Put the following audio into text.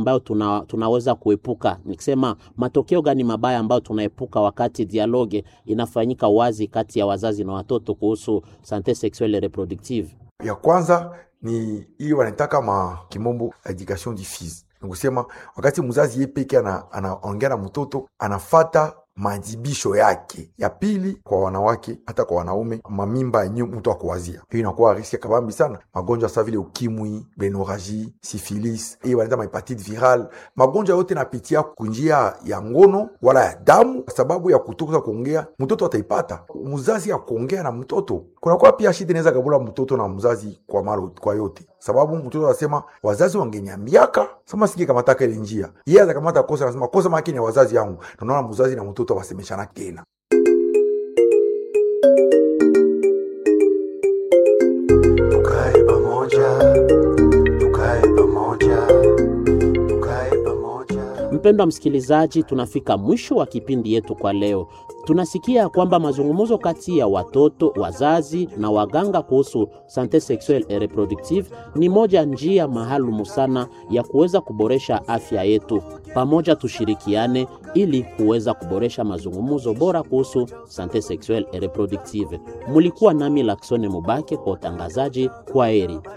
ambayo tuna, tunaweza kuepuka, nikisema matokeo gani mabaya ambayo tunaepuka wakati dialogue inafanyika wazi kati ya wazazi na watoto kuhusu sante sexuelle et reproductive? Ya kwanza ni hiyo wanaitaka ma kimombo education diffuse, nikusema wakati mzazi ye peke anaongea na mtoto anafata majibisho yake. Ya pili kwa wanawake hata kwa wanaume, mamimba yenye mtu akuwazia, hiyo inakuwa riski ya kabambi sana. Magonjwa sa vile ukimwi, benoraji, sifilis, hiyo wanaita mahepatite viral, magonjwa yote napitia kunjia ya ngono wala ya damu, kwa sababu ya kutoka kuongea, mtoto ataipata. Mzazi ya kuongea na mtoto, kunakuwa pia shida inaweza kabula mtoto na mzazi kwa malo, kwa yote sababu mtoto anasema wazazi wangeniambiaka sama singe kamataka ile njia, yeye atakamata kosa, anasema kosa maki ni wazazi yangu. Naona mzazi na mtoto wasemeshana tena. Tukae pamoja, tukae pamoja, tukae pamoja. Mpendwa msikilizaji, tunafika mwisho wa kipindi yetu kwa leo. Tunasikia kwamba mazungumzo kati ya watoto, wazazi na waganga kuhusu sante sexuelle et reproductive ni moja njia maalumu sana ya kuweza kuboresha afya yetu. Pamoja tushirikiane ili kuweza kuboresha mazungumzo bora kuhusu sante sexuelle et reproductive. Mulikuwa nami Laksone Mubake kwa utangazaji. Kwa heri.